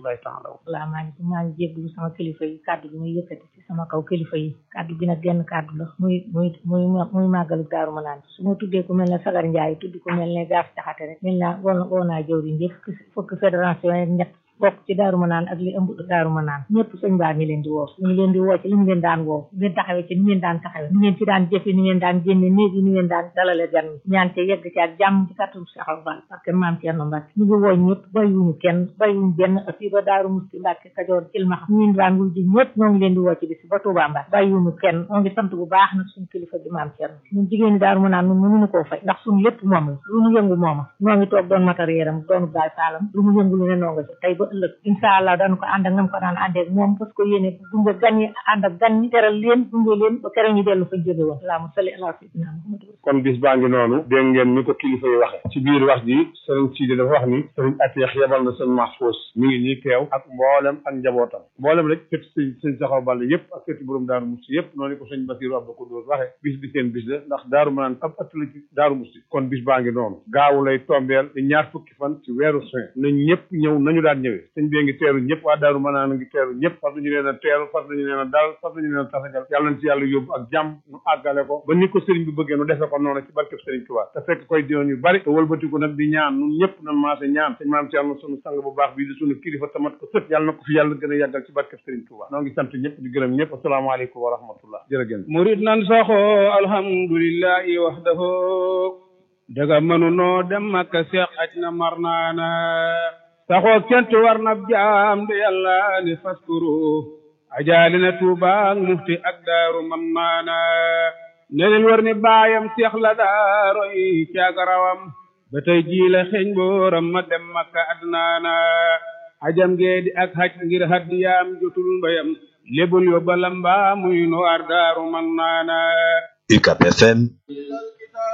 rahmatullahi taala salaamaaleykum maa ngi jégglu sama kilifa yi kàddu gi muy yëkkati ci sama kaw kilifa yi kàddu gi nag genn kàddu la muy muy muy muy màggalu daaru ma naan su ma tuddee ku mel ne sagar njaay tudd ku mel ne gaaf caxate rek mel naa woo woo naa jëwriñ yëpp fukki fédération yi ñett bokk ci daaru ma naan ak li ëmb daaru ma naan ñëpp sëñ baa ngi leen di woo ñu ngi leen di woo ci li mu leen daan woo ngeen taxawee ci ni ngeen daan taxawee ni ngeen ci daan jëfe ni ngeen daan génne néeg yi ni ngeen daan dalale gan ñaan te yegg ci ak jàmm ci kàttan Cheikh Fall parce que maam Thierno Mbacke ñu ngi woo ñëpp bàyyiwuñu kenn bàyyiwuñu benn fii ba daaru musti Mbacke Kajoor Cilmaxa ñu ngi daan wul ji ñëpp ñoo ngi leen di woo ci bis ba Touba Mbacke bàyyiwuñu kenn ñoo ngi sant bu baax nag suñu kilifa bi maam Thierno ñun jigéen ñi daaru ma naan ñun mënuñu koo fay ndax suñu lépp moom la lu mu yëngu mooma ñoo ngi toog doon matériel am doonu baay faalam lu mu yëngu lu ne noo nga ci tey ba ëllëg incha allah dañu ko ànd ak nam ko daan àndee ak moom parce que yéene gunge gan ñi ànd ak gan ñi teral leen gunge leen ba kere ñu dellu fa jóge woon allahumma salli ala sayyidina Muhammad kon bis baa ngi noonu dégg ngeen ni ko kilifa yi waxe ci biir wax ji sëriñ Sidi dafa wax ni sëriñ Ateex yebal na sëñ Mahfous mi ngi nii teew ak mboolem ak njabootam mboolem rek kët sëñ sëñ Saxaw Balla yëpp ak këti borom Daaru Musti yëpp noonu ko sëñ Basiru Abba ko dóor waxe bis bi seen bis la ndax Daaru Manaan ab ëtt la ci Daaru Musti kon bis baa ngi noonu gaawu lay tombeel di ñaar fukki fan ci weeru juin nañ ñëpp ñëw nañu daan ñëwee sëñ bee ngi teeru ñëpp waa Daaru Manaan ngi teeru ñëpp fas nañu leen a teeru fas nañu leen a dal fas nañu leen a tasagal yàlla na ci yàlla yóbbu ak jàmm nu àggale ko ba ni ko sëriñ bi bëggee nu defe ko noonu ci barkeb sëriñ Tuubaa te fekk koy diwoon yu bari te wëlbatiku nag di ñaan nun ñëpp nan maase ñaan sëñ maam Cerno sunu sang bu baax bii di sunu kilifa tamat ko sët yàlla na ko fi yàlla gën a yàggal ci barkeb sëriñ Tuubaa noo ngi sant ñëpp di gërëm ñëpp asalaamaaleykum wa rahmatullah jërëgéen murid nan saxoo alhamdulillahi wahdahu daga mënunoo dem makka seex aj na mar naana saxoo kent war na jaam de yàlla ni faskuru ajaali na tuuba ak mufti ak daaru man naana ne leen war ni baayam seex la daaro yi caagarawam ba tey jii la xeeñ booram ma dem makka adnaana ajam gee di ak haj ngir haddiyaam jotul mbayam lebul yo balamba muy no ar daaru man naana UCAB FM